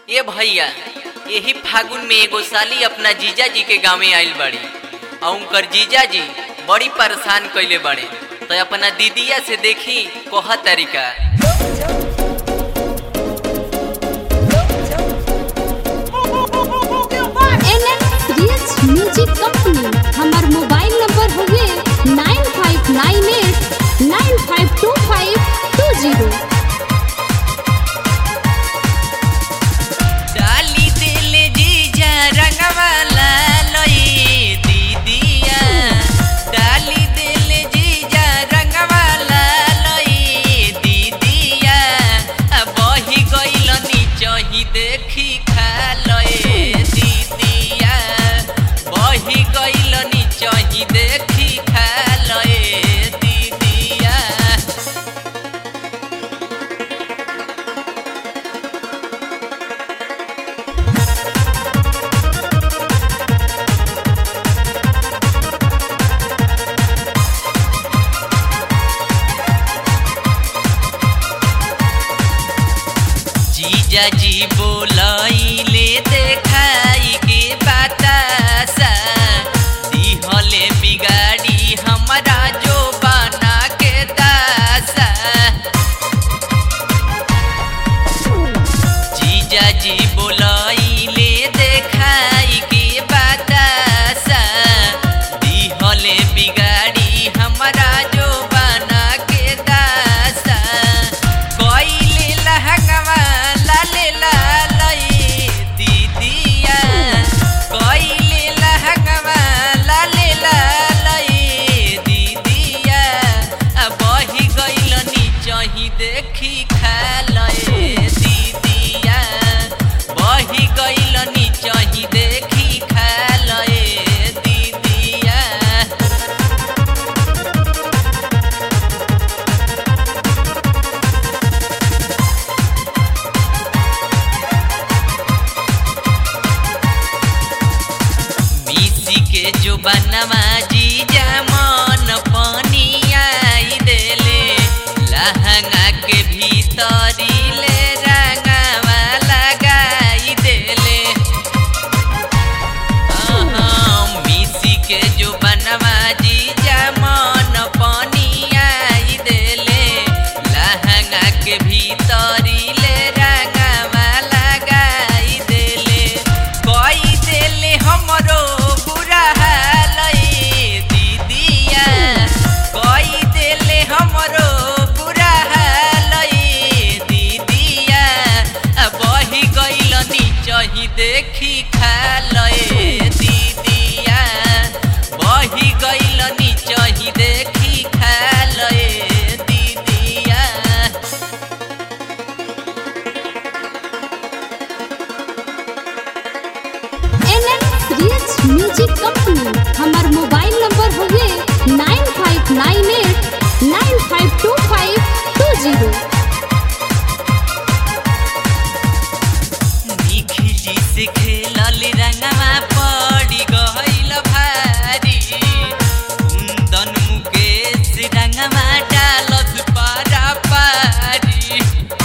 ए भैया यही फागुन में एगो साली अपना जीजा जी के गाँव आइल बड़ी और उनकर जीजा जी बड़ी परेशान कैले बड़े तो अपना दीदिया से देखी कोह तरीका रियल्स म्यूजिक कंपनी हमार मोबाइल नंबर हुए nine five nine eight nine five two five two zero डाली दिल जीजा रंगवाला लई दीदिया डाली दिल जीजा रंगवाला लई दीदिया अब बही गइल नीचही देखी खा लए दीदिया बही गइल नीचही देखी खा लए दीदिया जीजा जी बोलैले देखाई के बतासा दिहले बिगाड़ी हमरा जो बना के दासा जीजा जी बोलैले देखाई के बतासा दिहले बिगाड़ी हमरा जो बना के दासा कइले लहंगवा लाले लालई दीदिया कइले लहंगवा लाले लालई दीदिया आ बही गइल नीचही देखी खा लए दीदिया बही गइल नीचही देखी खा लए दीदिया मिसी के जो बनवा जीजा मन पानी आई देले लहंगा के भीतरी ले रंगवा लगाई देले अहाँ मिसी के जो बनवा जीजा मन पानी आई देले लहंगा के भीतरी ले रंगवा लगाई देले कई देले हमरो बुरा हालई दीदिया कई देले हमरो बुरा हालई दीदिया आ बही गइल नीचही देखी खा लए दीदिया बही गइल नीचही देखी खा लए दीदिया रियल्स म्यूजिक कंपनी हमार मोबाइल नंबर हुए nine five nine eight nine five two five two zero निखिली से खेलल रंगवा पड़ी गइल भारी कुंदन मुकेश रंगवा डालत पारा पारी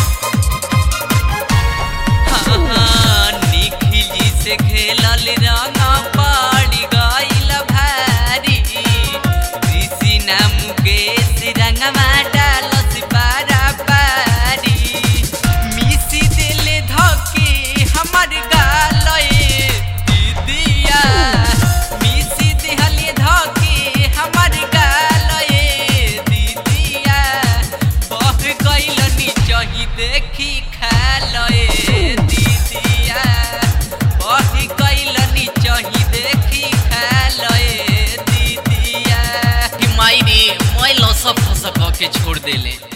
हाँ, निखिली से खेलल रंग पड़ी गइल भारी ऋषि ना मुकेश रंगवा डालत पारा पारी मिसी दिल धके हमर गालए दीदिया मिसी दिहल धके हमर गालए दीदिया बह गइल नीचही देखी खा लए दीदिया बह गइल नीचही देखी खा लए दीदिया कि माई रे मैं लसक फसक के छोड़ देले